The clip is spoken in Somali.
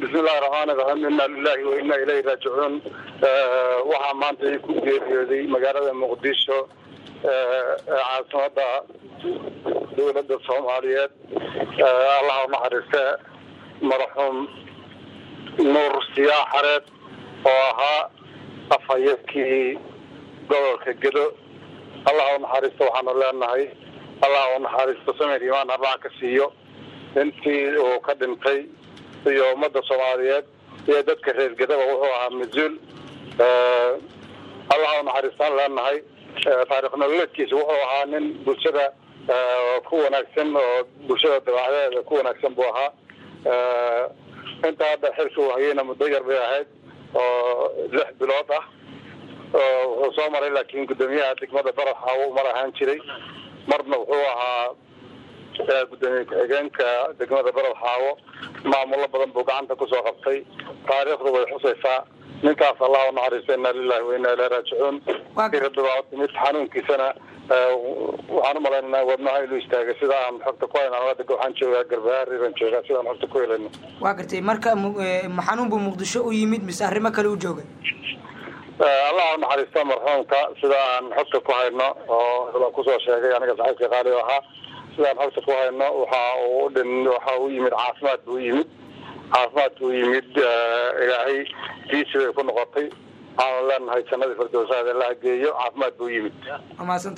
bismillahi raxmaani raxiim inna lilahi wa inna ilayhi raajicuun waxaa maanta ku geeriyooday magaalada muqdisho caasimada dowladda soomaaliyeed allah u naxariiste marxuum nuur siyaa xareed oo ahaa afhayadkii gobolka gedo allah u naxariisto waxaanu leenahay allah u naxariisto samir imaan arbaa ka siiyo intii uu ka dhintay iyo ummadda soomaaliyeed iyo dadka reer gedaba wuxuu ahaa mas-uul allah u naxariistaan leenahay taarikh nololeedkiisa wuxuu ahaa nin bulshada ku wanaagsan oo bulshada dabaacdeeda ku wanaagsan buu ahaa inta hadda xilka uu hayeyna muddo yar bay ahayd oo lix bilood ah wuxuu soo maray laakiin guddoomiyaha degmada baraxa uu mar ahaan jiray marna wuxuu ahaa gudoomiye ku-xigeenka degmada barad xaawo maamulo badan buu gacanta kusoo qabtay taariikhdu way xusaysaa ninkaas allah u naxariista inna lilahi wa inna ilahi raajicuun rabbi baa timid xanuunkiisana waxaan umalaynana wadnaha inuu istaagay sida aan xogta ku hayna hadda waxaan joogaa garbahaariran joogaa sidaan xogta ku helayno waa gartay marka xanuun buu muqdisho u yimid mise arrimo kale u joogay allah u naxariista marxuumka sida aan xogta ku hayno oo kusoo sheegay aniga saxiibka qaali ahaa sidaan xogta ku hayno waxa uu dhin waxa uu yimid caafimaad buu yimid caafimaad buu yimid ilaahay diisi bay ku noqotay waxaanu leenahay jannadii firdowsaad allaha geeyo caafimaad buu yimid